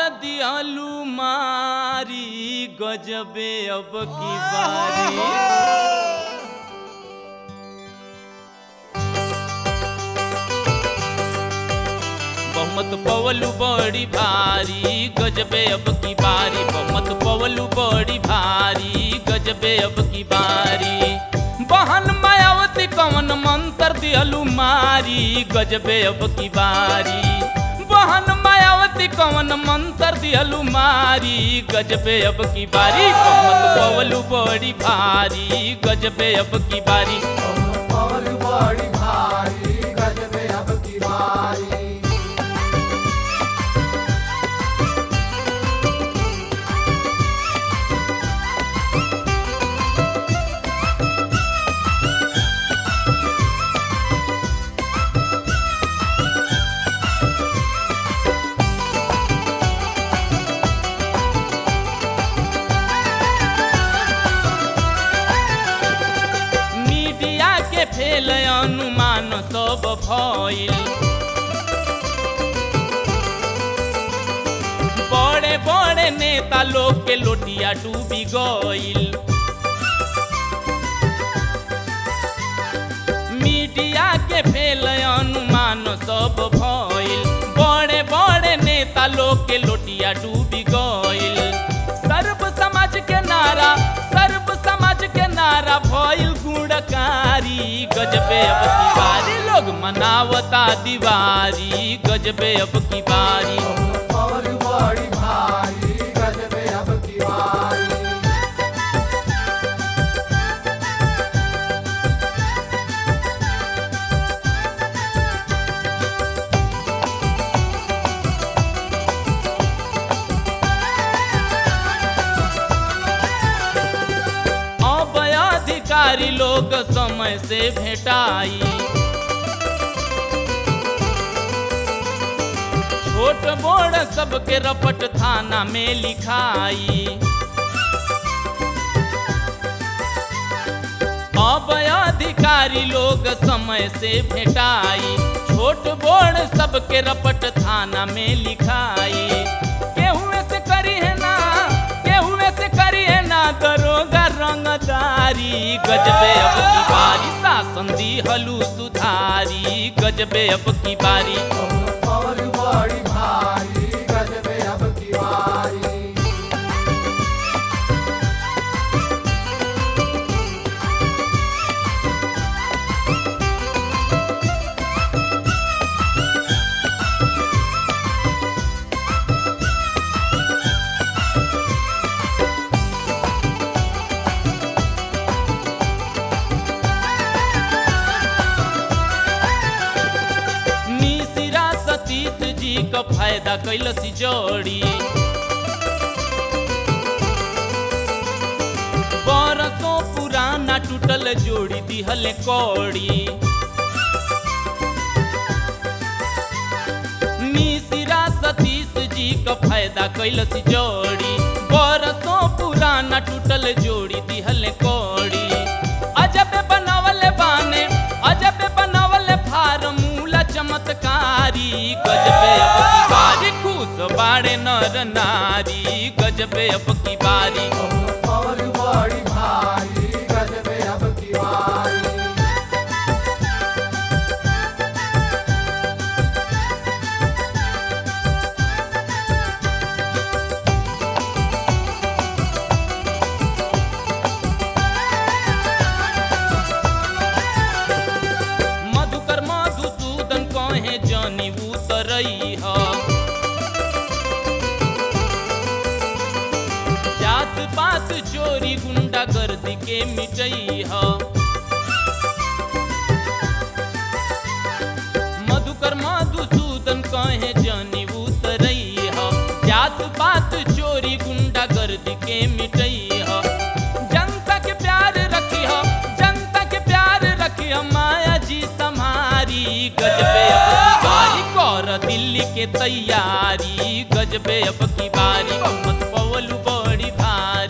दियालू मारी गजबे अब की बारी बहुमत पवलू बड़ी भारी गजबे अब की बारी बहुमत पवलू बड़ी भारी गजबे अब की बारी बहन मायावती कवन मंत्र दिहलू मारी गजबे अब की बारी बहन मायावती कवन मंत्र दिहलू मारी गजबे अब की बारी बहुमत पवलू बड़ी भारी गजबे अब की बारी और बड़ी भारी गजबे अब की बारी मीडिया के फेल अनुमान सब भइल बड़े बड़े नेता लोग के लोटिया डूबी गइल मीडिया के फेल अनुमान सब भइल बड़े बड़े नेता लोग के लोटिया डूबी गइल सर्व समाज के नारा सर्व समाज के नारा भइल गुणकारी गजबे अब की बारी लोग मनावता दीवारी गजबे अब की बारी और बड़ी भारी गजबे अब की बारी अब अधिकारी लोग समय से भेटाई छोट बड़ सबके रपट थाना में लिखाई अब अधिकारी लोग समय से भेटाई छोट बड़ सबके रपट थाना में लिखाई केहुए से करी है ना केहुए से करी है ना दरोगा रंगदारी गजबे अब की बारी शासन दी हलू सुधारी गजबे अब की बारी और बड़ी भारी गजबे अब की बारी मिसिरा सतीश जी का फायदा कैलसी जोड़ी बरसों पुराना टूटल जोड़ी दिहल कौड़ी मिसिरा सतीश जी का फायदा कैलसी जोड़ी बरसों पुराना टूटल जोड़ी दिहल कौड़ी अजब बनावल बाने अजब बनावल फार्मूला चमत्कारी गजबे अब की बारी खुश बाड़े नर नारी गजबे अब की बारी और बड़ी भारी गजबे अब की बारी मधुकर मधुसूदन कहे जानी उतरई ह जात पात चोरी गुंडा गर्दी के मिटई ह मधुकर मधुसूदन कहे जानी उतरई ह जात पात चोरी गुंडा गर्दी के मिटई ह जनता के प्यार रखी ह जनता के प्यार रखी ह माया जी समारी गजबे अब की बारी कर दिल्ली के तैयारी गजबे अब की बारी मत पवलू बड़ी भारी